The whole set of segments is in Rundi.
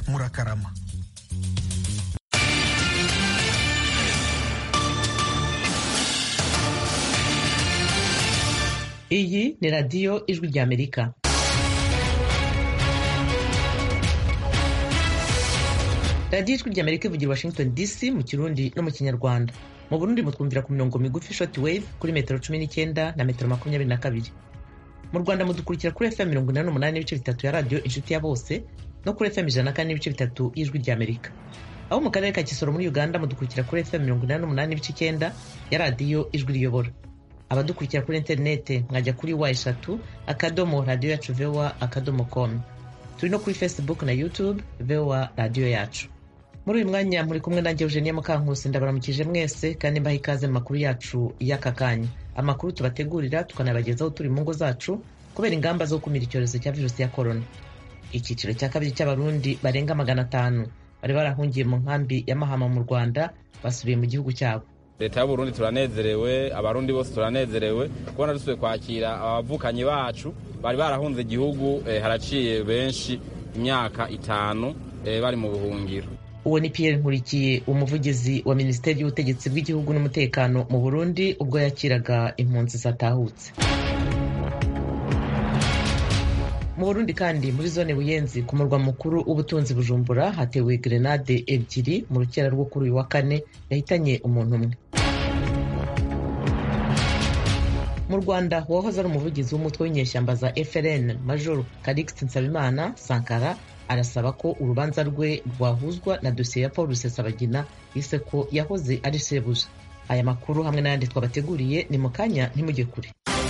murakarama iyi ni radiyo ijwi ry'amerika radiyo ijwi ry'amerika ivugira washington dc mu kirundi no mu kinyarwanda mu burundi mutwumvira ku mirongo migufi short wave kuri metero cumi n'icyenda na metero makumyabiri na kabiri mu rwanda mudukurikira kuri fm mirongo inani n'umunani n'ibice bitatu ya radiyo inshuti ya bose no kuri fm ijana na kane n'ibice bitatu y'ijwi ry'amerika aho mu karere ka kisoro muri uganda mudukurikira kuri fm mirongo inani n'umunani n'ibice icyenda ya radiyo ijwi riyobora abadukurikira kuri interinete mwajya kuri wa eshatu akadomo radiyo yacu voa akadomo com turi no kuri facebook na youtube voa radiyo yacu muri uyu mwanya muri kumwe nanjye eugenia mukankusi ndabaramukije mwese kandi mbaha ikaze mu makuru yacu y'aka kanya amakuru tubategurira tukanabagezaho turi mu ngo zacu kubera ingamba zo gukumira icyorezo cya virusi ya korona icyiciro cya kabiri cy'abarundi barenga magana atanu bari barahungiye mu nkambi ya mahama mu rwanda basubiye mu gihugu cyabo leta y'uburundi turanezerewe abarundi bose turanezerewe kubona dusubiye kwakira abavukanyi bacu bari barahunze igihugu eh, haraciye benshi imyaka itanu eh, bari mu buhungiro uwo ni Pierre Nkurikiye umuvugizi wa minisiteri y'ubutegetsi bw'igihugu n'umutekano mu Burundi ubwo yakiraga impunzi zatahutse mu Burundi kandi muri zone Buyenzi ku murwa mukuru w'ubutunzi Bujumbura hatewe grenade ebyiri mu rukera rwo kuri uyu wa kane yahitanye umuntu umwe mu Rwanda uwahoze ari umuvugizi w'umutwe w'inyeshyamba za FRN Major Calixte Nsabimana Sankara arasaba ko urubanza rwe rwahuzwa na dosiye ya paul rusesabagina yise ko yahoze ari sebuja aya makuru hamwe n'ayandi twabateguriye ni mu kanya ntimujye kure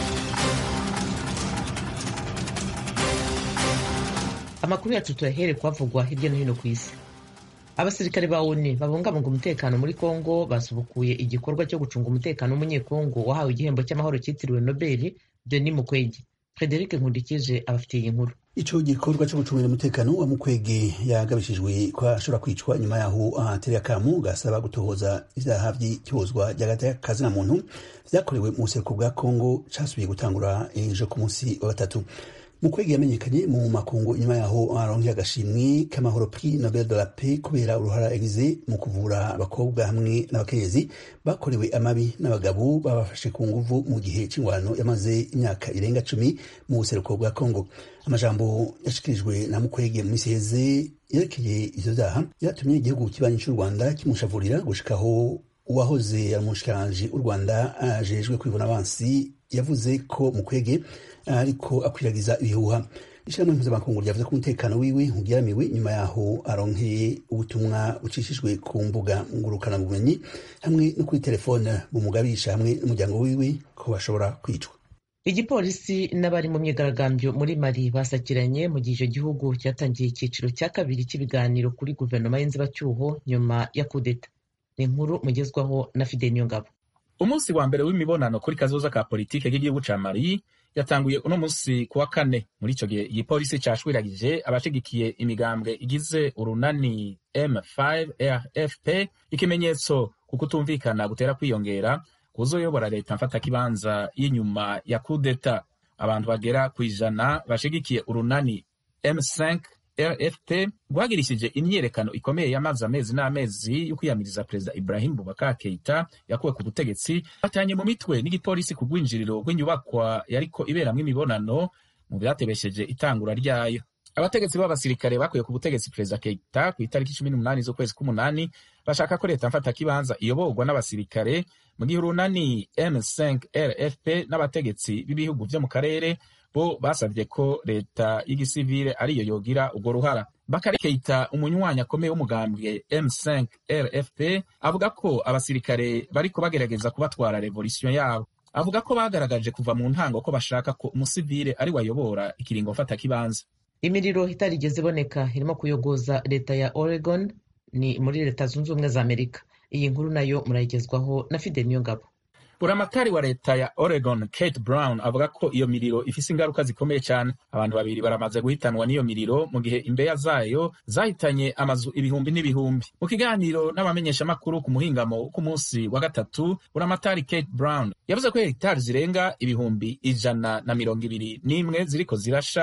amakuru yacu tuyahere kuhavugwa hirya no hino ku isi abasirikare ba oni babungabunga umutekano muri kongo basubukuye igikorwa cyo gucunga umutekano w'umunyekongo wahawe igihembo cy'amahoro cyitiriwe nobeli denis mukwege frederic nkundikije abafitiye iyi nkuru ico gikorwa cyo gucungira umutekano wa mukwege yagabishijwe ko ashobora kwicwa nyuma yaho ahatera akamu gasaba gutohoza ivyaha vy'ikibozwa ry'agati kazina muntu vyakorewe mu buseruko bwa kongo casubiye gutangura ejo ku munsi wa gatatu mukwege yamenyekanye mu makungu inyuma yaho aronkeye agashimwe k'amahoro prix nobel de la paix kubera uruhara yagize mu kuvura abakobwa hamwe n'abakenyezi bakorewe amabi n'abagabo babafashe ku nguvu mu gihe c'ingwano yamaze imyaka irenga cumi mu buseruko bwa kongo amajambo yashikirijwe na mukwege mu misi heze yerekeye ivyo vyaha yatumye igihugu kibanyi c'u rwanda kimushavurira gushikaho uwahoze ari umushikiranganji w'u rwanda ajejwe kwivuna abansi yavuze ko mukwege ariko akwiragiza ibihuha ishyirahamwe mpuzamakungu ryavuze ko umutekano wiwe ugeramiwe nyuma yaho aronkeye ubutumwa bucishijwe ku mbuga ngurukanabumenyi hamwe no kuri telefone bumugabisha hamwe n'umuryango wiwe ko bashobora kwicwa igipolisi n'abari mu myigaragambyo muri mali basakiranye mu gihe icyo gihugu cyatangiye icyiciro cya kabiri cy'ibiganiro kuri guverinoma y'inzibacyuho nyuma ya kudeta ni inkuru mugezwaho na fide niyongabo umunsi wa mbere w'imibonano kuri kazoza ka politike k'igihugu ca mali yatanguye uno munsi ku wa kane muri ico gihe igipolisi cashwiragije abashigikiye imigambwe igize urunani m5 rfp ikimenyetso ku kutumvikana gutera kwiyongera kuzoyobora leta mfatakibanza y'inyuma ya kudeta abantu bagera ku ijana bashigikiye urunani m5 rfp rwagirishije imyiyerekano ikomeye yamaze amezi n'amezi yo kwiyamiriza perezida ibrahim bubakar keita yakuwe ku butegetsi batanye mu mitwe n'igipolisi ku rwinjiriro rw'inyubakwa yariko iberamwo imibonano mu vyatebesheje itangura ryayo abategetsi b'abasirikare bakuye ku butegetsi perezida keita ku itariki cumi n'umunani z'ukwezi k'umunani bashaka ko leta mfatakibanza iyoborwa n'abasirikare mu gihe urunani m5 rfp n'abategetsi b'ibihugu vyo mu karere bo basabye ko leta y'igisivile ariyo yogira urwo ruhara bakari keita umunywanyi akomeye w'umugambwe m5 rfp avuga ko abasirikare bariko bagerageza kubatwara revolisiyo yabo avuga ko bagaragaje kuva mu ntango ko bashaka ko umusivile ari wayobora ikiringo mfatakibanza imiriro itarigeze iboneka irimo kuyogoza leta ya oregon ni muri leta zunze ubumwe za amerika iyi nkuru nayo murayigezwaho na fide niyongabo buramatari wa leta ya oregon kate brown avuga ko iyo miriro ifise ingaruka zikomeye cyane abantu babiri baramaze guhitanwa n'iyo miriro mu gihe imbeya zayo zahitanye amazu ibihumbi n'ibihumbi mu kiganiro n'abamenyeshamakuru ku muhingamo ku munsi wa gatatu buramatari kate brown yavuze ko hegitari zirenga ibihumbi ijana na mirongo ibiri n'imwe ziriko zirasha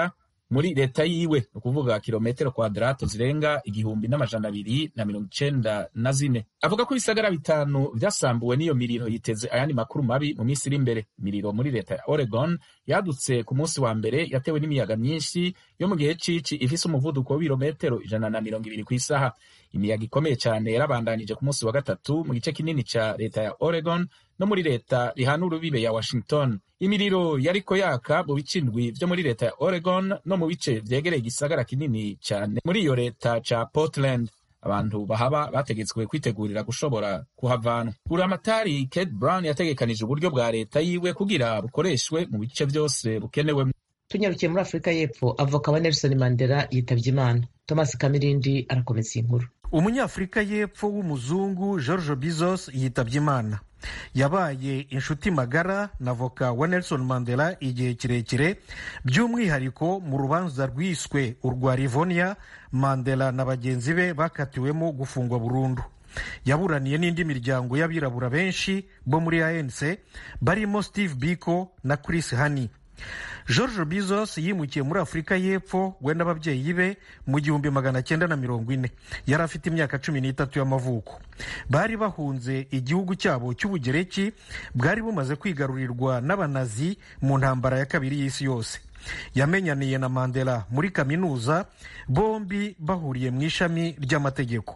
muri leta yiwe ni ukuvuga kilometero kwadrato zirenga igihumbi n'amajana abiri na mirongo icenda na zine avuga ko ibisagara bitanu vyasambuwe n'iyo miriro yiteze ayandi makuru mabi mu minsi iri imbere imiriro muri leta ya oregon yadutse ku munsi wa mbere yatewe n'imiyaga myinshi yo mu gihe cici ifise umuvuduko w'ibirometero ijana na mirongo ibiri ku isaha imiyaga ikomeye cyane yarabandanije ku munsi wa gatatu mu gice kinini ca leta ya oregon no muri leta rihana urubibe ya washington imiriro yariko yaka mu bice indwi vyo muri leta ya oregon no mu bice vyegereye igisagara kinini cyane muri iyo leta ca portland abantu bahaba bategetswe kwitegurira gushobora kuhavanwa buramatari kate brown yategekanije uburyo bwa leta yiwe kugira bukoreshwe mu bice vyose bukenewe tunyarukiye muri afurika y'epfo avoka wa nelson mandela yitabye imana thomas kamirindi arakomeza iyi nkuru umunyafurika y'epfo w'umuzungu george bizos yitabye imana yabaye inshuti magara na voka wa nelson mandela igihe kirekire by'umwihariko mu rubanza rwiswe urwa rivonia mandela na bagenzi be bakatiwemo gufungwa burundu yaburaniye n'indi miryango y'abirabura benshi bo muri anc barimo steve biko na chris hani george bizos yimukiye muri afurika y'epfo we n'ababyeyi be mu gihumbi magana cyenda na mirongo ine yari afite imyaka cumi n'itatu y'amavuko bari bahunze igihugu cyabo cy'ubugereki bwari bumaze kwigarurirwa n'abanazi mu ntambara ya kabiri y'isi yose yamenyaniye na mandela muri kaminuza bombi bahuriye mu ishami ry'amategeko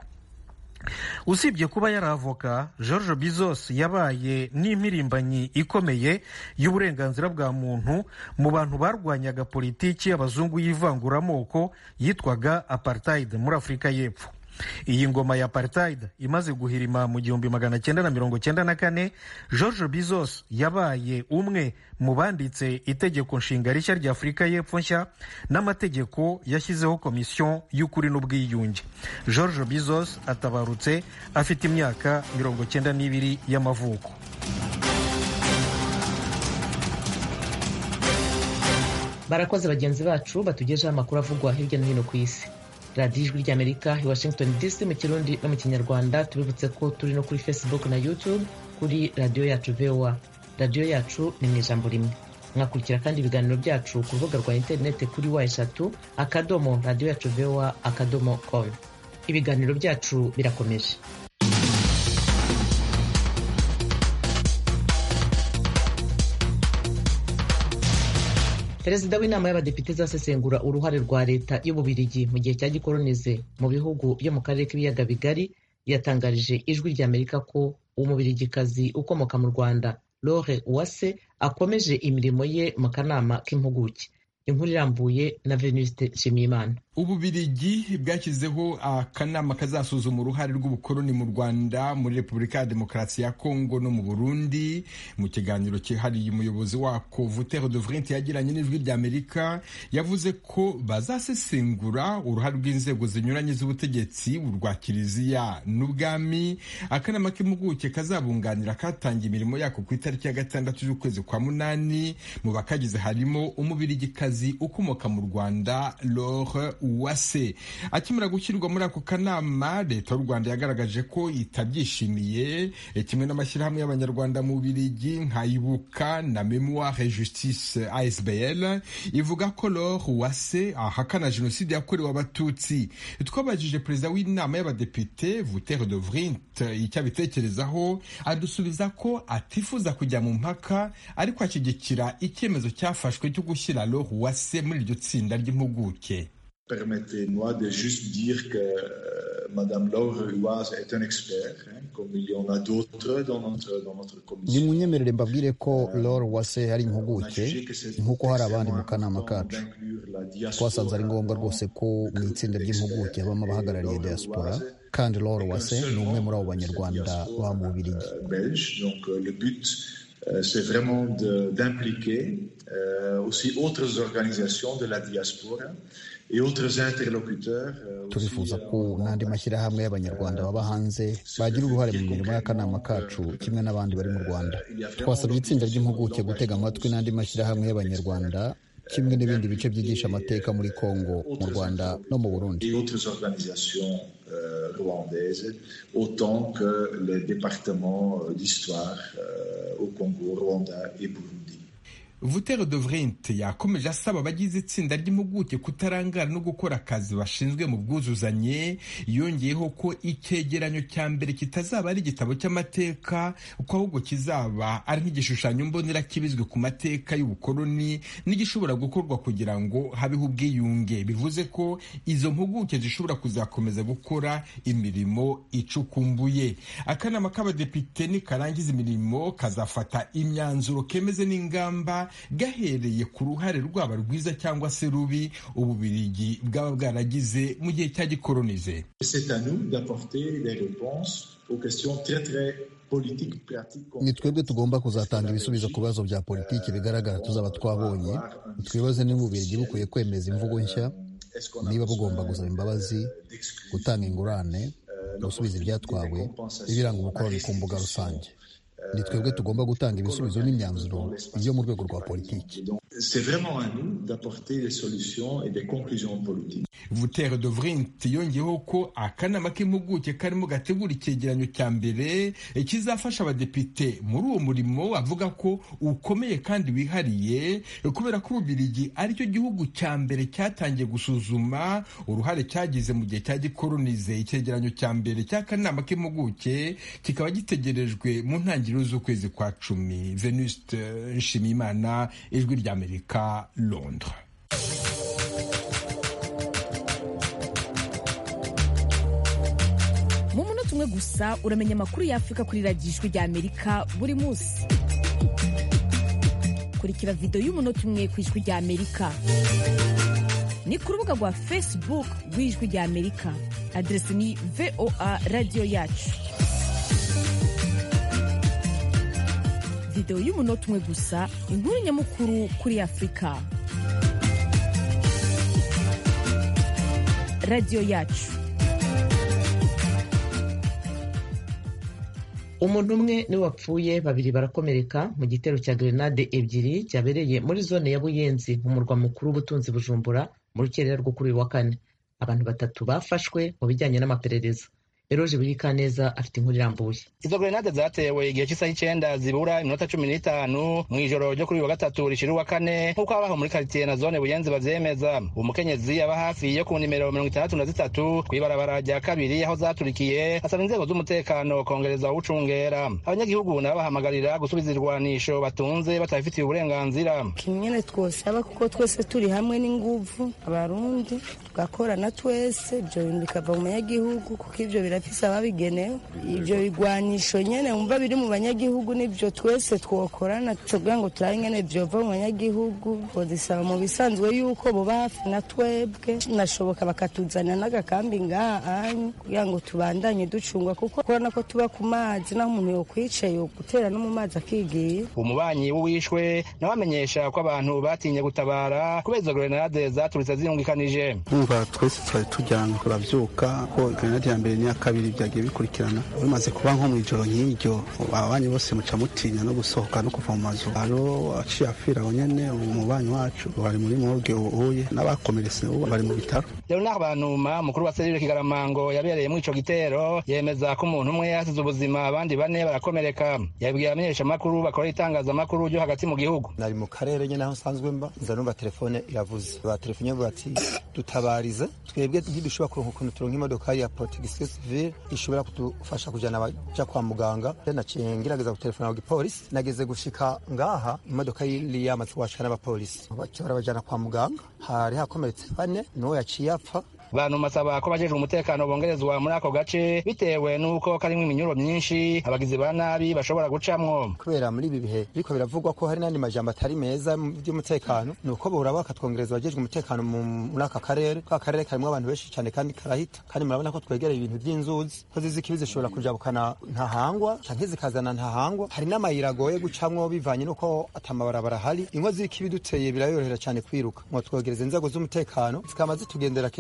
usibye kuba yari avoka george bizos yabaye n'impirimbanyi ikomeye y'uburenganzira bwa muntu mu bantu barwanyaga politiki y'abazungu y'ivanguramoko yitwaga apartheid muri afurika y'epfo iyi ngoma ya apartheid imaze guhirima mu gihumbi magana cyenda na mirongo cyenda na kane george bizos yabaye umwe mu banditse itegeko nshinga rishya rya afurika y'epfo nshya n'amategeko yashyizeho komisiyo y'ukuri n'ubwiyunge george bizos atabarutse afite imyaka mirongo cyenda n'ibiri y'amavuko barakoze bagenzi bacu batugejeho amakuru avugwa hirya no hino ku isi radiyo ijwi ry'amerika i washington dc mu kirundi no mu kinyarwanda tubibutse ko turi no kuri facebook na youtube kuri radiyo yacu voa radiyo yacu ni mu ijambo rimwe mwakurikira kandi ibiganiro byacu ku rubuga rwa interineti kuri wa eshatu akadomo radiyo yacu voa akadomo com ibiganiro byacu birakomeje perezida w'inama y'abadepite izasesengura uruhare rwa leta y'ububirigi mu gihe cya gikolonize mu bihugu byo mu karere k'ibiyaga bigari yatangarije ijwi ry'amerika ko umubirigikazi ukomoka mu rwanda lore uwase akomeje imirimo ye mu kanama k'impuguke inkuru irambuye na venuste nshimiyimana ububirigi bwashyizeho akanama kazasuzuma uruhare rw'ubukoloni mu rwanda muri repubulika ya demokarasi ya kongo no mu burundi mu kiganiro cyihariye umuyobozi wako vutere de vrinte yagiranye n'ijwi ry'amerika yavuze ko bazasesengura uruhare rw'inzego zinyuranye z'ubutegetsi urwa kiliziya n'ubwami akanama k'impuguke kazabunganira katangiye imirimo yako ku itariki ya gatandatu y'ukwezi kwa munani mu bakagize harimo umubirigikazi ukomoka mu rwanda lore uwase akimara gushyirwa muri ako kanama leta y'u rwanda yagaragaje ko itabyishimiye kimwe n'amashyirahamwe y'abanyarwanda mu birigi nka ibuka na memoire justice asbl ivuga ko lore uwase ahakana jenoside yakorewe abatutsi twabajije perezida w'inama y'abadepite vutere de vrinte icyo abitekerezaho adusubiza ko atifuza kujya mu mpaka ariko ashyigikira icyemezo cyafashwe cyo gushyira lore uwase muri iryo tsinda ry'impuguke Permettez-moi de juste dire que euh, Madame Laure Huaz est un expert, hein, comme il y en a d'autres dans notre, dans notre commission. nimunyemerere mbabwire ko Laure Uwase ari impuguke nk'uko hari abandi mu kanama kacu twasanze ari ngombwa rwose ko mu itsinda ry'impuguke habamo abahagarariye diaspora kandi Laure Uwase ni umwe muri abo banyarwanda baba mu Bubiligi belge. Donc euh, le but, euh, c'est vraiment de- d'impliquer euh, aussi autres organisations de la diaspora et autres interlocuteurs. euh, aussi, turifuza euh, ko n'andi mashyirahamwe y'abanyarwanda baba hanze bagira uruhare mu mirimo y'akanama kacu kimwe n'abandi bari mu rwanda twasabye itsinda ry'impuguke gutega amatwi n'andi mashyirahamwe y'abanyarwanda kimwe n'ibindi bice byigisha amateka muri kongo mu rwanda no mu burundi et autres organisations euh, rwandaises, autant que les départements euh, d'histoire euh, au Congo, Rwanda et Burundi. vutere de vrint yakomeje asaba abagize itsinda ry'impuguke kutarangara no gukora akazi bashinzwe mu bwuzuzanye yongeyeho ko icyegeranyo cya mbere kitazaba ari igitabo cy'amateka ko ahubwo kizaba ari nk'igishushanyo mbonera kibizwe ku mateka y'ubukoloni n'igishobora gukorwa kugira ngo habeho ubwiyunge bivuze ko izo mpuguke zishobora kuzakomeza gukora imirimo icukumbuye akanama k'abadepite nikarangiza imirimo kazafata imyanzuro kemeze n'ingamba gahereye ku ruhare rwaba rwiza cyangwa se rubi ububirigi bwaba bwaragize mu gihe cya gikolonize ni twebwe tugomba kuzatanga ibisubizo ku bibazo bya politiki bigaragara tuzaba twabonye twibaze niba ububirigi bukwiye kwemeza imvugo nshya niba bugomba gusaba imbabazi gutanga ingurane gusubiza ibyatwawe n'ibiranga ubukoloni ku mbuga rusange ni twebwe tugomba gutanga ibisubizo n'imyanzuro yo mu rwego rwa politiki vutere de vrint yongeyeho ko akanama k'impuguke karimo gategura icyegeranyo cya mbere kizafasha abadepite muri uwo murimo avuga ko ukomeye kandi wihariye kubera ko ububirigi aricyo gihugu cya mbere cyatangiye gusuzuma uruhare cyagize mu gihe cya gikolonize icyegeranyo cya mbere cy'akanama k'impuguke kikaba gitegerejwe mu ntangiriro z'ukwezi kwa cumi venuste nshimiyimana ijwi ry'amerika londres mu munota umwe gusa uramenya amakuru y'afurika kuri radiyo ijwi ry'amerika buri munsi kurikira videwo y'umunota umwe ku ijwi ry'amerika ni ku rubuga rwa facebook rw'ijwi ry'amerika aderesi ni voa radiyo yacu videwo y'umunota umwe gusa inkuru nyamukuru kuri afurika radiyo yacu umuntu umwe niwe wapfuye babiri barakomereka mu gitero cya grenade ebyiri cyabereye muri zone ya buyenzi mu murwa mukuru w'ubutunzi bujumbura mu rukerera rwo kuri uyu wa kane abantu batatu bafashwe mu bijyanye n'amaperereza eroje burikaneza afite inkuru irambuye izo grenade zatewe igihe cy'isaha icyenda zibura iminota cumi n'itanu mu ijoro ryo kuri uyu wa gatatu rishira uwa kane nk'uko abaho muri karitsiye na zone buyenzi bavyemeza umukenyezi aba hafi yo ku nimero mirongo itandatu na zitatu kw'ibarabara rya kabiri aho zaturikiye asaba inzego z'umutekano kongereza uwucungera abanyagihugu nabo bahamagarira gusubiza irwanisho batunze batabifitiye uburenganzira kimwe twosaba kuko twese turi hamwe n'inguvu abarundi tugakorana twese ibyo bintu bikava mu banyagihugu kuko ibyo birafise ababigenewe ibyo bigwanisho nyene wumva biri mu banyagihugu nibyo twese twokorana tugira ngo turabe ingene vyova mu banyagihugu bodisaba mu bisanzwe yuko boba hafi na twebwe nashoboka bakatuzanira n'agakambi ngaha anyu kugira ngo tubandanye ducungwa kuko kubona ko tuba ku mazi naho umuntu yokwicaye gutera no mu mazi akigiye umubanyi w'uwishwe nawe amenyesha ko abantu batinye gutabara kubera izo grenade zaturitse ziyungikanije umva twese twari tujyana turabyuka ko grenade ya mbere n'iya kabiri byagiye bikurikirana bimaze kuba nko mu ijoro nk'iryo ababanyi bose muca mutinya no gusohoka no kuva mu mazu haro aciye afira aho nyene umubanyi wacu bari muri morgue uhuye n'abakomeretse ubu bari mu bitaro leonard banuma mukuru wa serire kigaramango yabereye muri ico gitero yemeza ko umuntu umwe yasize ubuzima abandi bane barakomereka yabwiye abamenyeshamakuru bakora itangazamakuru ryo hagati mu gihugu nari mu karere nyene aho nsanzwe mba nza numva telefone iravuze batelefone bavuga ati dutabarize twebwe ntidushobora kuronka ukuntu turonka imodoka ya protection civile ishobora kudufasha kujana abaja kwa muganga naciye ngerageza gutelefona ku gipolisi nageze gushika ngaha imodoka yari yamaze kuhashika n'abapolisi baca barabajana kwa muganga hari hakomeretse bane n'uwo yaciye apfa bantu masaba ko bajejwe umutekano bongerezwa muri ako gace bitewe n'uko karimwo iminyuro myinshi abagizi ba nabi bashobora gucamwo kubera muri ibi bihe biriko biravugwa ko hari n'andi majambo atari meza by'umutekano ni uko bora bakatwongereza abajejwe umutekano muri aka karere ka karere karimwo abantu benshi cyane kandi karahita kandi murabona ko twegereye ibintu by'inzuzi ko zizi ikibi zishobora kujabukana ntahangwa canke zikazana ntahangwa hari n'amayira agoye gucamwo bivanye n'uko atamabarabara hari ingo z'ikibi duteye birayorohera cyane kwiruka ngo twogereza inzego z'umutekano zikama zitugendera kenshi cyane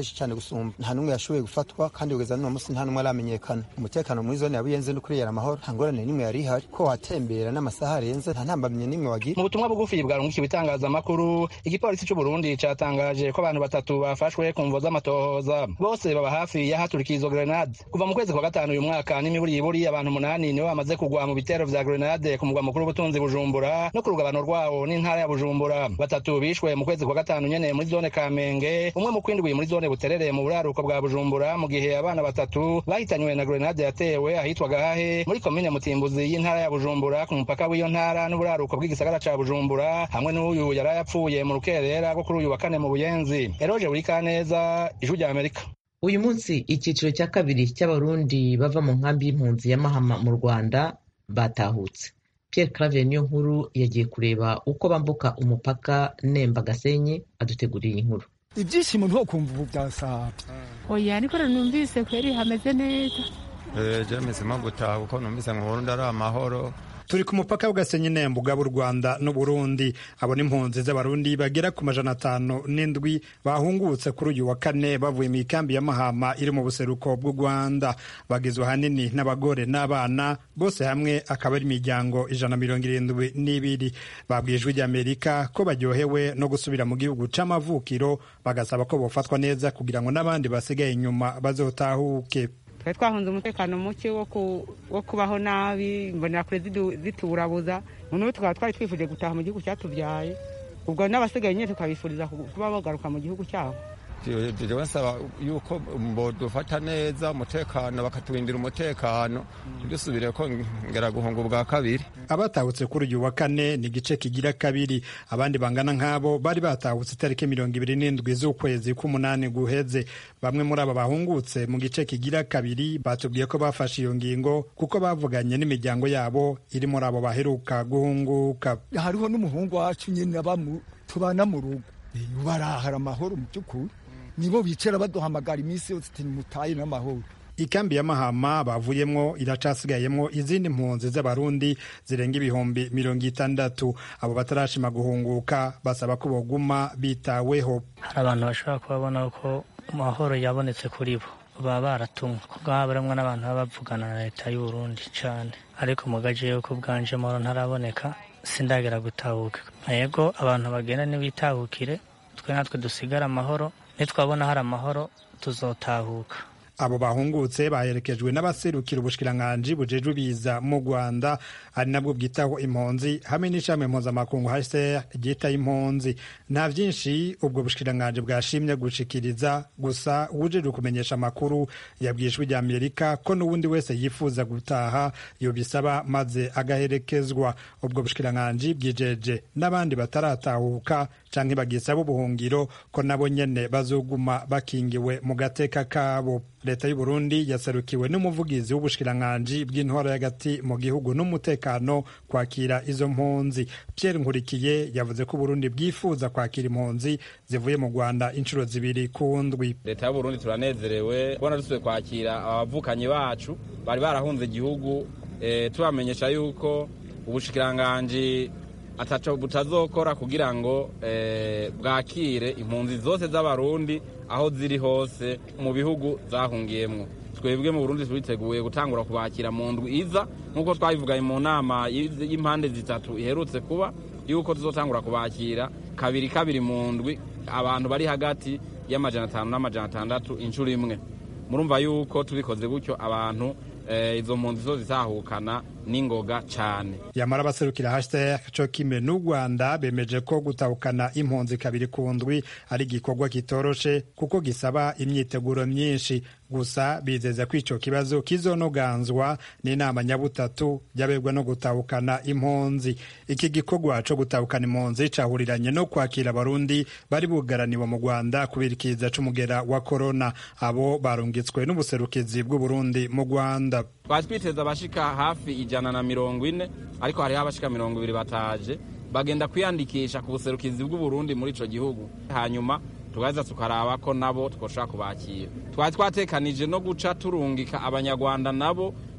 kudusumba nta n'umwe yashoboye gufatwa kandi kugeza n'uno munsi nta n'umwe aramenyekana umutekano muri zone ya buyenzi no kuriyera amahoro nta ngorane n'imwe yari ihari ko watembera n'amasaha arenze nta ntambamye n'imwe wagira mu butumwa bugufi bwarungikiwe itangazamakuru igipolisi cy'u Burundi catangaje ko abantu batatu bafashwe ku mvo z'amatohoza bose baba hafi y'ahaturikiye izo grenade kuva mu kwezi kwa gatanu uyu mwaka n'imiburiburi abantu umunani nibo bamaze kugwa mu bitero vya grenade ku mugwa mukuru w'ubutunzi bujumbura no ku rugabano rwawo n'intara ya bujumbura batatu bishwe mu kwezi kwa gatanu nyene muri zone kamenge umwe mu kwindwi muri zone buterere mu buraruko bwa bujumbura mu gihe abana batatu bahitanywe na grenade yatewe ahitwa gahahe muri komine mutimbuzi y'intara ya bujumbura ku mupaka w'iyo ntara n'uburaruko bw'igisagara ca bujumbura hamwe n'uyu yari yapfuye mu rukerera rwo kuri uyu wa kane mu buyenzi eroje burikaneza ijwi rya amerika uyu munsi icyiciro cya kabiri cy'abarundi bava mu nkambi y'impunzi ya mahama mu rwanda batahutse Pierre Claver niyo nkuru yagiye kureba uko bambuka umupaka nemba gasenyi aduteguriye inkuru ibyishimo ntukumva ubu byasabye oya niko numvise kweri hameze neza ejo mpisemo gutaha kuko numvise ngo Burundi ari amahoro turi ku mupaka w'agasenyi nemba ugaba u rwanda n'uburundi abo n'impunzi z'abarundi bagera ku majana atanu n'indwi bahungutse kuri uyu wa kane bavuye mu ikambi ya mahama iri mu buseruko bw'u rwanda bagizwe ahanini n'abagore n'abana bose hamwe akaba ari imiryango ijana mirongo irindwi n'ibiri babwiye ijwi ry'amerika ko baryohewe no gusubira mu gihugu c'amavukiro bagasaba ko bofatwa neza kugira ngo n'abandi basigaye inyuma bazotahuke twari twahunze umutekano muke wo kubaho nabi imbonerakure ziturabuza noneho tukaba twari twifuje gutaha mu gihugu cyatubyaye ubwo n'abasigaye nyine tukabifuriza kuba bagaruka mu gihugu cyabo jewe nsaba yuko dufata neza umutekano bakaturindira umutekano ntidusubire ko ngera guhunga ubwa kabiri abatahutse kuri uyu wa kane ni igice kigira kabiri abandi bangana nk'abo bari batahutse itariki mirongo ibiri n'indwi z'ukwezi k'umunani guheze bamwe muri aba bahungutse mu gice kigira kabiri batubwiye ko bafashe iyo ngingo kuko bavuganye n'imiryango yabo iri muri abo baheruka guhunguka hariho n'umuhungu wacu nyine tubana mu rugo barahara amahoro mu by'ukuri nibo bicara baduhamagara iminsi yose ati mutaye n'amahoro ikambi ya mahama bavuyemwo iracasigayemwo izindi mpunzi z'abarundi zirenga ibihumbi mirongo itandatu abo batarashima guhunguka basaba ko boguma bitaweho hari abantu bashobora kubabona ko amahoro yabonetse kuri bo baba baratumwe kuko haba harimwo n'abantu baba bavugana na leta y'uburundi cyane ariko mu gace yuko bwanje amahoro ntaraboneka sindagera gutahuka yego abantu bagenda ntibitahukire twe natwe dusigare amahoro nitwabona hari amahoro tuzotahuka abo bahungutse baherekejwe n'abaserukira ubushikiranganji bujejwe biza mu rwanda ari nabwo bwitaho impunzi hamwe n'ishami mpuzamakungu hcr ryita impunzi nta byinshi ubwo bushikiranganji bwashimye gushikiriza gusa uwujejwe kumenyesha amakuru yabwiye ijwi rya amerika ko n'uwundi wese yifuza gutaha yobisaba maze agaherekezwa ubwo bushikiranganji bwijeje n'abandi bataratahuka canke bagisaba ubuhungiro ko nabo nyene bazoguma bakingiwe mu gateka kabo leta y'u Burundi yaserukiwe n'umuvugizi w'ubushikiranganji bw'intwaro y'agati mu gihugu n'umutekano kwakira izo mpunzi Pierre Nkurikiye yavuze ko Burundi bwifuza kwakira impunzi zivuye mu Rwanda inshuro zibiri ku ndwi leta y'u Burundi turanezerewe kubona dusubiye kwakira abavukanyi bacu bari barahunze igihugu e, tubamenyesha yuko ubushikiranganji ataco butazokora kugira ngo e, bwakire impunzi zose z'abarundi aho ziri hose mu bihugu zahungiyemwo twebwe mu burundi turiteguye gutangura kubakira mu ndwi iza nk'uko twabivuganye mu nama y'impande zitatu iherutse kuba yuko tuzotangura kubakira kabiri kabiri mu ndwi abantu bari hagati y'amajana atanu n'amajana atandatu inshuro imwe murumva yuko tubikoze gutyo abantu izo mpunzi zo zitahukana n'ingoga cyane yamara abaserukira hashtag co kimwe n'u rwanda bemeje ko gutahukana impunzi kabiri ku ndwi ari igikorwa kitoroshe kuko gisaba imyiteguro myinshi gusa bizeza ko ico kibazo kizonoganzwa n'inama nyabutatu y'abegwa no gutahukana impunzi iki gikorwa co gutahukana impunzi cahuriranye no kwakira abarundi bari bugaraniwe mu rwanda kubera ikiza c'umugera wa korona abo barungitswe n'ubuserukizi bw'uburundi mu rwanda twari twiteze abashika hafi ijana na mirongo ine ariko hariho abashika mirongo ibiri bataje bagenda kwiyandikisha ku buserukizi bw'uburundi muri ico gihugu hanyuma tugaheza tukaraba ko nabo twoshobora kubakira twari twatekanije no guca turungika abanyarwanda nabo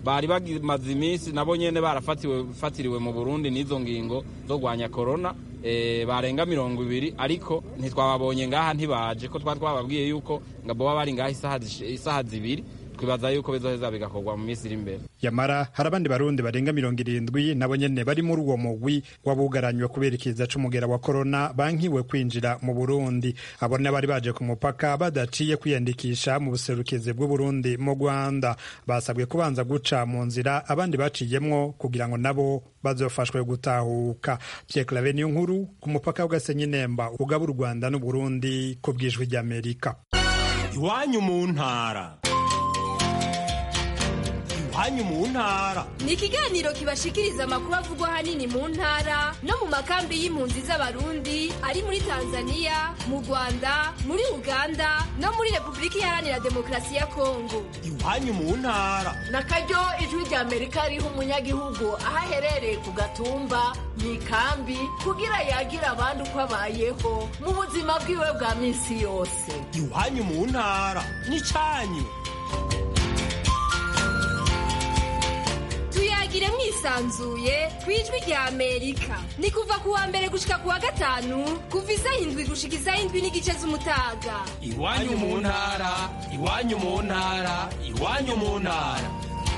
bari bamaze iminsi nabo nyene barafatiriwe mu burundi n'izo ngingo zo kurwanya korona barenga mirongo ibiri ariko ntitwababonye ngaha ntibaje ko twaba twababwiye yuko ngo boba bari ngaha isaha zibiri twibaza yuko bizoheza bigakorwa mu minsi iri imbere yamara hari abandi barundi barenga mirongo irindwi nabo nyene bari muri uwo mugwi wabugaranywe kubera ikiza c'umugera wa korona bankiwe kwinjira mu burundi abo bari baje ku mupaka badaciye kwiyandikisha mu buserukizi bw'uburundi mu rwanda basabwe kubanza guca mu nzira abandi baciyemwo kugira ngo nabo bazofashwe gutahuka pierre clave niyo nkuru ku mupaka w'gasenyi nemba ugaba u rwanda n'uburundi ku bwijwi ry'amerika iwanyu mu ntara iwanyu mu ntara ni ikiganiro kibashikiriza amakuru avugwa ahanini mu ntara no mu makambi y'impunzi z'abarundi ari muri tanzania mu rwanda muri uganda no muri repubulika iharanira demokarasi ya kongo iwanyu mu ntara na karyo ijwi rya amerika riha umunyagihugu aho aherereye ku gatumba mu ikambi kugira yagira abandi uko abayeho mu buzima bwiwe bwa minsi yose iwanyu mu ntara n'icyanyu tuyagire mwisanzuye ku ijwi rya amerika ni kuva ku wa mbere gushika ku wa gatanu kuva isaha indwi gushika isaha indwi n'igice z'umutaga iwanyu mu ntara iwanyu mu ntara iwanyu mu ntara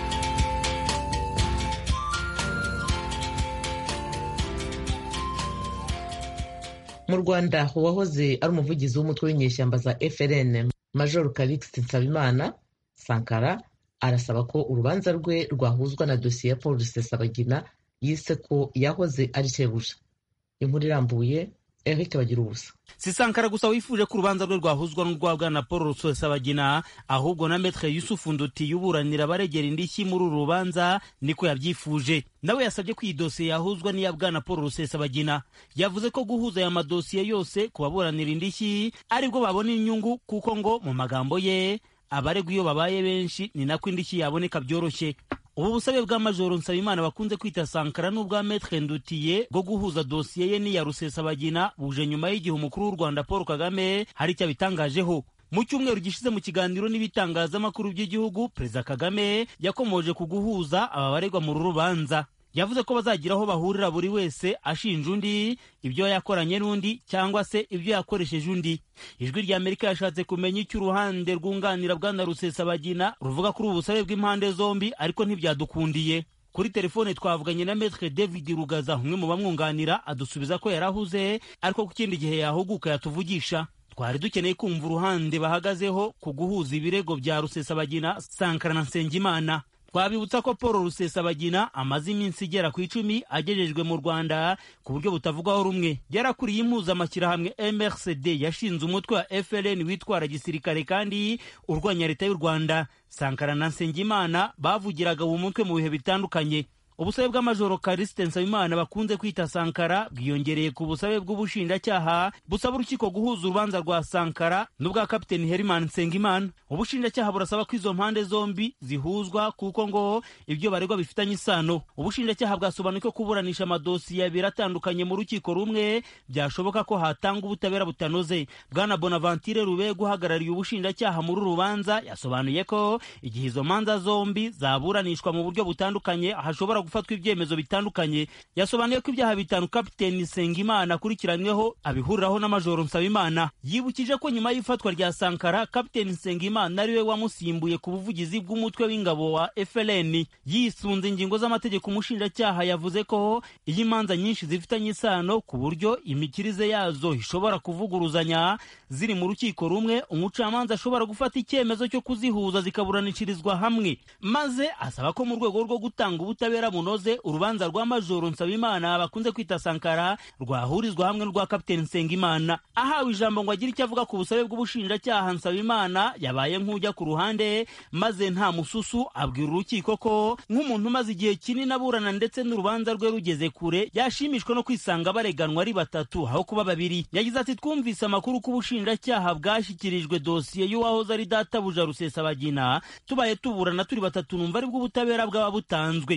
mu rwanda uwahoze ari umuvugizi w'umutwe w'inyeshyamba za frn major calixte nsabimana sankara arasaba ko urubanza rwe rwahuzwa na dosiye ya paul rusesabagina yise ko yahoze ari shebuja inkuru irambuye eric bagira ubusa si sankara gusa wifuje ko urubanza rwe rwahuzwa n'urwa bwana paul rusesabagina ahubwo na metre yusufu nduti yuburanira abaregera indishyi muri uru rubanza niko yabyifuje nawe yasabye ko iyi dosiye yahuzwa n'iya bwana paul rusesabagina yavuze ko guhuza aya madosiye yose ku baburanira indishyi aribwo babona inyungu kuko ngo mu magambo ye abaregwa iyo babaye benshi ni nako indishyi yaboneka byoroshye ubu busabe bwa majoro nsabimana bakunze kwita sankara n'ubwa metre ndutiye bwo guhuza dosiye ye n'iya rusesabagina buje nyuma y'igihe umukuru w'u rwanda paul kagame hari icyo abitangajeho mu cyumweru gishize mu kiganiro n'ibitangazamakuru by'igihugu perezida kagame yakomoje ku guhuza aba baregwa mu rubanza yavuze ko bazagira aho bahurira buri wese ashinja undi ibyo yakoranye n'undi cyangwa se ibyo yakoresheje undi ijwi rya amerika yashatse kumenya icyo uruhande rwunganira bwana rusesabagina ruvuga kuri ubu busabe bw'impande zombi ariko ntibyadukundiye kuri telefone twavuganye na metre david rugaza umwe mu bamwunganira adusubiza ko yarahuze ariko ku kindi gihe yahuguka yatuvugisha twari dukeneye kumva uruhande bahagazeho ku guhuza ibirego bya rusesabagina sankara na nsengimana twabibutsa ko paul rusesabagina amaze iminsi igera ku icumi agejejwe mu rwanda ku buryo butavugwaho rumwe yarakuriye impuzamashyirahamwe mrcd yashinze umutwe wa frn witwara gisirikare kandi urwanya leta y'u rwanda sankara na nsengimana bavugiraga uwo mutwe mu bihe bitandukanye ubusabe bw'amajoro karisite nsabimana bakunze kwita sankara bwiyongereye ku busabe bw'ubushinjacyaha busaba urukiko guhuza urubanza rwa sankara n'ubwa kapiteni herimani nsengimana ubushinjacyaha burasaba ko izo mpande zombi zihuzwa kuko ngo ibyo baregwa bifitanye isano ubushinjacyaha bwasobanuye ko kuburanisha amadosiye abiri atandukanye mu rukiko rumwe byashoboka ko hatanga ubutabera butanoze bwana bonavantire rubega uhagarariye ubushinjacyaha muri uru rubanza yasobanuye ko igihe izo manza zombi zaburanishwa mu buryo butandukanye hashobora gufatwa ibyemezo bitandukanye yasobanuye ko ibyaha bitanu kapiteni sengimana akurikiranyweho abihuriraho na majoro nsabimana yibukije ko nyuma y'ifatwa rya sankara kapiteni sengimana ariwe wamusimbuye ku buvugizi bw'umutwe w'ingabo wa frn yisunze ingingo z'amategeko umushinjacyaha yavuze ko iyo imanza nyinshi zifitanye isano ku buryo imikirize yazo ishobora kuvuguruzanya ziri mu rukiko rumwe umucamanza ashobora gufata icyemezo cyo kuzihuza zikaburanishirizwa hamwe maze asaba ko mu rwego rwo gutanga ubutabera bunoze urubanza rwa majoro nsabimana bakunze kwita sankara rwahurizwa hamwe n'urwa kapiteni nsengimana ahawe ijambo ngo agire icyo avuga ku busabe bw'ubushinjacyaha nsabimana yabaye nk'ujya ku ruhande maze nta mususu abwira urukiko ko nk'umuntu umaze igihe kinini aburana ndetse n'urubanza rwe rugeze kure yashimishwa no kwisanga bareganwa ari batatu aho kuba babiri yagize ati twumvise amakuru ko ubushinjacyaha bwashyikirijwe dosiye y'uwahoze ari databuja rusesabagina tubaye tuburana turi batatu numva aribwo ubutabera bwaba butanzwe abandi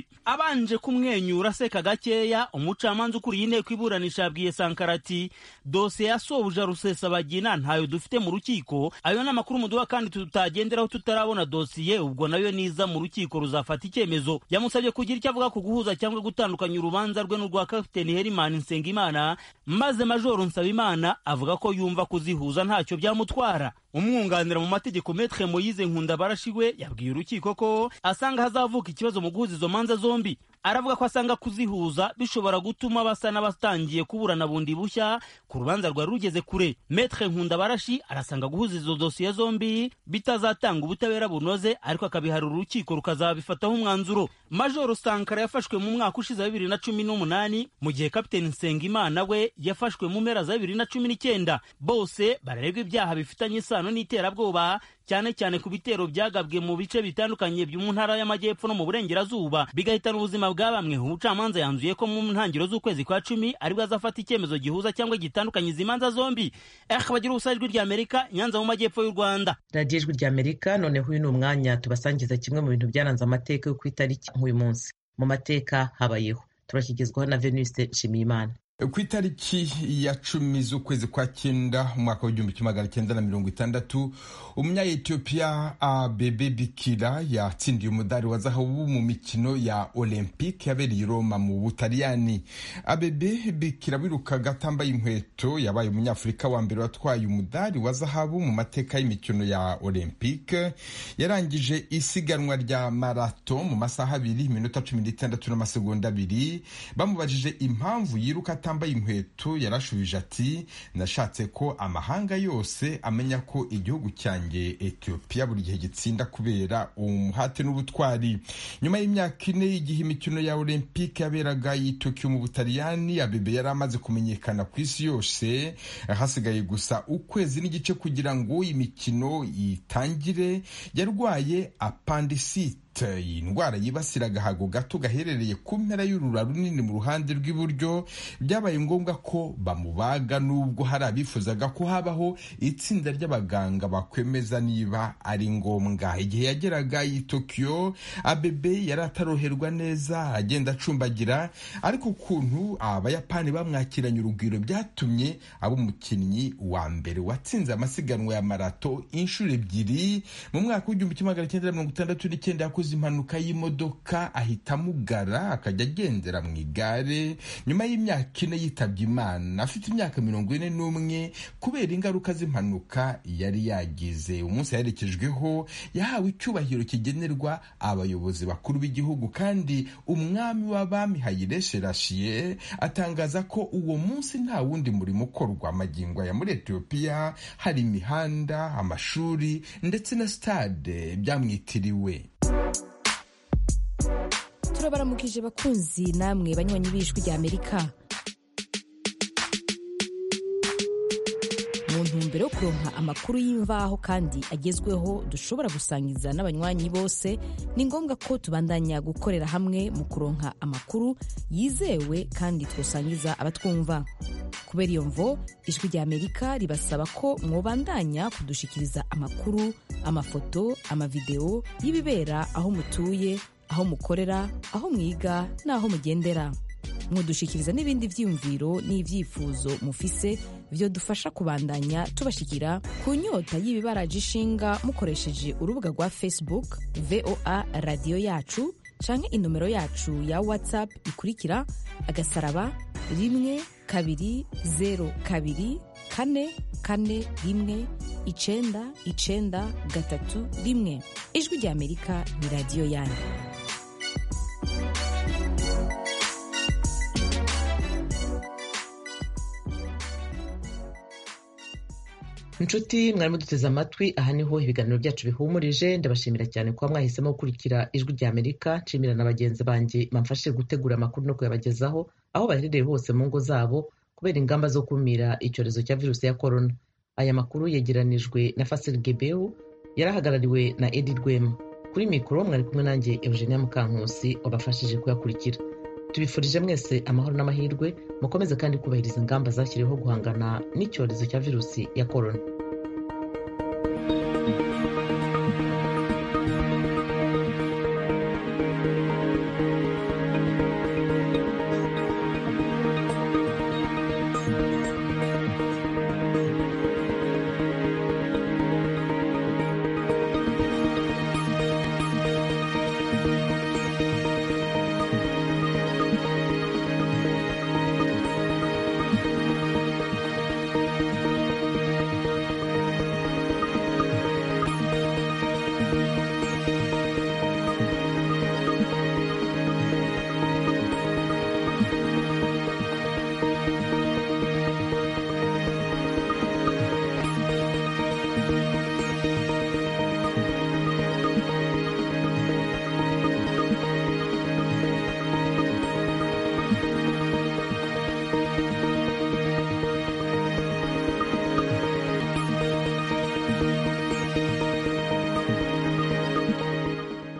abanje kumwenyura aseka gakeya umucamanza ukuriye inteko iburanisha yabwiye sankara ati dosiye ya sobuja rusesabagina ntayo dufite mu rukiko ayo ni amakuru muduha kandi tutagenderaho tutarabona dosiye ubwo nayo niza mu rukiko ruzafata icyemezo yamusabye kugira icyo avuga ku guhuza cyangwa gutandukanya urubanza rwe n'urwa kapiteni herimani nsengimana maze majoro nsabimana avuga ko yumva kuzihuza ntacyo byamutwara umwunganira mu mategeko metre moyize nkundabarashi we yabwiye urukiko ko asanga hazavuka ikibazo mu guhuza izo manza zombi aravuga ko asanga kuzihuza bishobora gutuma basa n'abatangiye kuburana bundi bushya ku rubanza rwari rugeze kure metre nkundabarashi arasanga guhuza izo dosiye zombi bitazatanga ubutabera bunoze ariko akabiharura urukiko rukazabifataho umwanzuro majoro sankara yafashwe mu mwaka ushize wa bibiri na cumi n'umunani mu gihe kapiteni nsengimana we yafashwe mu mpera za bibiri na cumi n'icyenda bose bararegwa ibyaha bifitanye isano n'iterabwoba cyane cyane ku bitero byagabwe mu bice bitandukanye byo mu ntara y'amajyepfo no mu burengerazuba bigahitana ubuzima bwa bamwe umucamanza yanzuye ko mu ntangiriro z'ukwezi kwa cumi aribwo azafata icyemezo gihuza cyangwa gitandukanye izi manza zombi eh bagira ubusa ijwi rya amerika nyanza mu majyepfo y'u rwanda radiyo ijwi rya amerika noneho uyu ni umwanya tubasangiza kimwe mu bintu byaranze amateka yo ku itariki nk'uyu munsi mu mateka habayeho turashyigizwaho na venuste nshimiyimana ku itariki ya cumi z'ukwezi kwa cyenda umwaka w'igihumbi kimwe magana cyenda na mirongo itandatu umunya-etiyopiya abebe bikira yatsindiye umudari wa zahabu mu mikino ya olympique yabereye i roma mu butaliyani abebe bikira wirukaga atambaye inkweto yabaye umunyafurika wa mbere watwaye umudari wa zahabu mu mateka y'imikino ya olympique yarangije isiganwa rya marato mu masaha abiri iminota cumi n'itandatu n'amasegonda abiri bamubajije impamvu yiruka atambaye inkweto yarashubije ati nashatse ko amahanga yose amenya ko igihugu cyanjye etiyopiya buri gihe gitsinda kubera umuhate n'ubutwari nyuma y'imyaka ine y'igihe imikino ya olympique yaberaga i tokiyo mu butaliyani abebe yari amaze kumenyekana ku isi yose hasigaye gusa ukwezi n'igice kugira ngo imikino itangire yarwaye apandisite iyi ndwara yibasira agahago gato gaherereye ku mpera y'urura runini mu ruhande rw'iburyo byabaye ngombwa ko bamubaga nubwo hari abifuzaga ko habaho itsinda ry'abaganga bakwemeza niba ari ngombwa igihe yageraga i tokiyo abebe yari ataroherwa neza agenda acumbagira ariko ukuntu abayapani bamwakiranye urugwiro byatumye aba umukinnyi wa mbere watsinze amasiganwa ya marato inshuro ebyiri mu mwaka w'igihumbi kimwe magana cyenda mirongo itandatu n'icyenda yakoze impanuka y'imodoka ahita amugara akajya agendera mu igare nyuma y'imyaka ine yitabye imana afite imyaka mirongo ine n'umwe kubera ingaruka z'impanuka yari yagize umunsi yaherekejweho yahawe icyubahiro kigenerwa abayobozi bakuru b'igihugu kandi umwami w'abami Haile Selassie atangaza ko uwo munsi nta wundi murimo ukorwa amagingo ya muri etiyopiya hari imihanda amashuri ndetse na stade byamwitiriwe turabaramukije bakunzi namwe banywanyi b'ijwi rya amerika mu ntumbero yo kuronka amakuru y'imvaho kandi agezweho dushobora gusangiza n'abanywanyi bose ni ngombwa ko tubandanya gukorera hamwe mu kuronka amakuru yizewe kandi twosangiza abatwumva kubera iyo mvo ijwi rya amerika ribasaba ko mwobandanya kudushikiriza amakuru amafoto amavideo y'ibibera aho mutuye aho mukorera aho mwiga n'aho mugendera mudushikiriza n'ibindi byiyumviro n'ibyifuzo mufise byo dufasha kubandanya tubashikira ku nyota y'ibibaraje ishinga mukoresheje urubuga rwa facebook voa radiyo yacu canke inomero yacu ya whatsapp ikurikira agasaraba rimwe kabiri zero kabiri kane kane rimwe icenda icenda gatatu rimwe ijwi rya amerika ni radiyo yanyu inshuti mwari muduteze amatwi aha niho ibiganiro byacu bihumurije ndabashimira cyane kuba mwahisemo gukurikira ijwi rya amerika nshimira na bagenzi banjye bamfashije gutegura amakuru no kuyabagezaho aho baherereye hose mu ngo zabo kubera ingamba zo kumira icyorezo cya virusi ya korona aya makuru yegeranijwe na fasili gebeho yarahagarariwe na edi rwema kuri mikoro mwari kumwe nanjye eugenia mukankusi wabafashije kuyakurikira tubifurije mwese amahoro n'amahirwe mukomeze kandi kubahiriza ingamba zashyiriweho guhangana n'icyorezo cya virusi ya korona